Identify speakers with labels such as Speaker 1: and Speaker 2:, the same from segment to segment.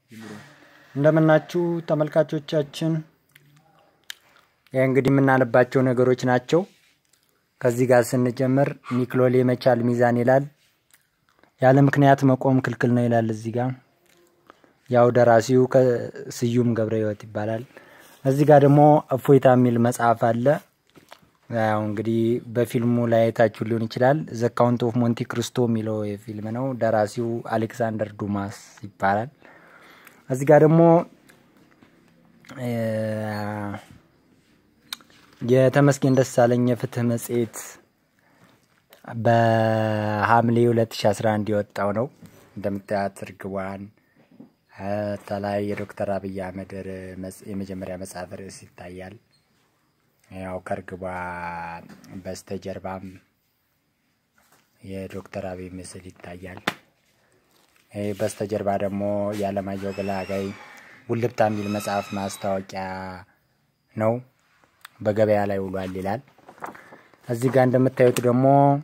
Speaker 1: እንደምናችሁ ተመልካቾቻችን፣ ይህ እንግዲህ የምናነባቸው ነገሮች ናቸው። ከዚህ ጋር ስንጀምር ኒክሎሌ መቻል ሚዛን ይላል። ያለ ምክንያት መቆም ክልክል ነው ይላል። እዚህ ጋር ያው ደራሲው ስዩም ገብረ ሕይወት ይባላል። እዚህ ጋር ደግሞ እፎይታ የሚል መጽሐፍ አለ። ያው እንግዲህ በፊልሙ ላይ አይታችሁ ሊሆን ይችላል። ዘ ካውንት ኦፍ ሞንቲ ክሪስቶ የሚለው የፊልም ነው። ደራሲው አሌክሳንደር ዱማስ ይባላል። እዚህ ጋር ደግሞ የተመስገን ደሳለኝ የፍትህ መጽሔት በሐምሌ 2011 የወጣው ነው። እንደምታያት እርግቧን ተላይ የዶክተር አብይ አህመድ የመጀመሪያ መጽሐፍ ርዕስ ይታያል። ያው ከእርግቧ በስተጀርባም የዶክተር አብይ ምስል ይታያል። ይህ በስተጀርባ ደግሞ የአለማየሁ ገላጋይ ውልብታ የሚል መጽሐፍ ማስታወቂያ ነው። በገበያ ላይ ውሏል ይላል። እዚህ ጋር እንደምታዩት ደግሞ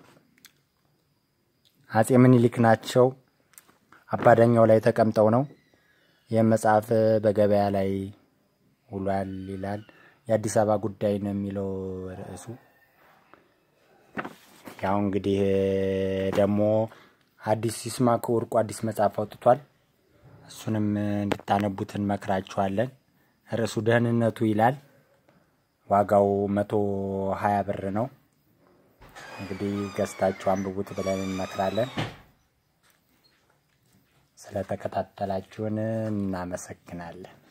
Speaker 1: አጼ ምኒልክ ናቸው። አባዳኛው ላይ ተቀምጠው ነው። ይህም መጽሐፍ በገበያ ላይ ውሏል ይላል። የአዲስ አበባ ጉዳይ ነው የሚለው ርዕሱ። ያው እንግዲህ ደግሞ አዲስ ይስማዕከ ወርቁ አዲስ መጽሐፍ አውጥቷል። እሱንም እንድታነቡት እንመክራችኋለን። ርዕሱ ደህንነቱ ይላል። ዋጋው መቶ ሀያ ብር ነው። እንግዲህ ገዝታችሁ አንብቡት ብለን እንመክራለን። ስለተከታተላችሁን እናመሰግናለን።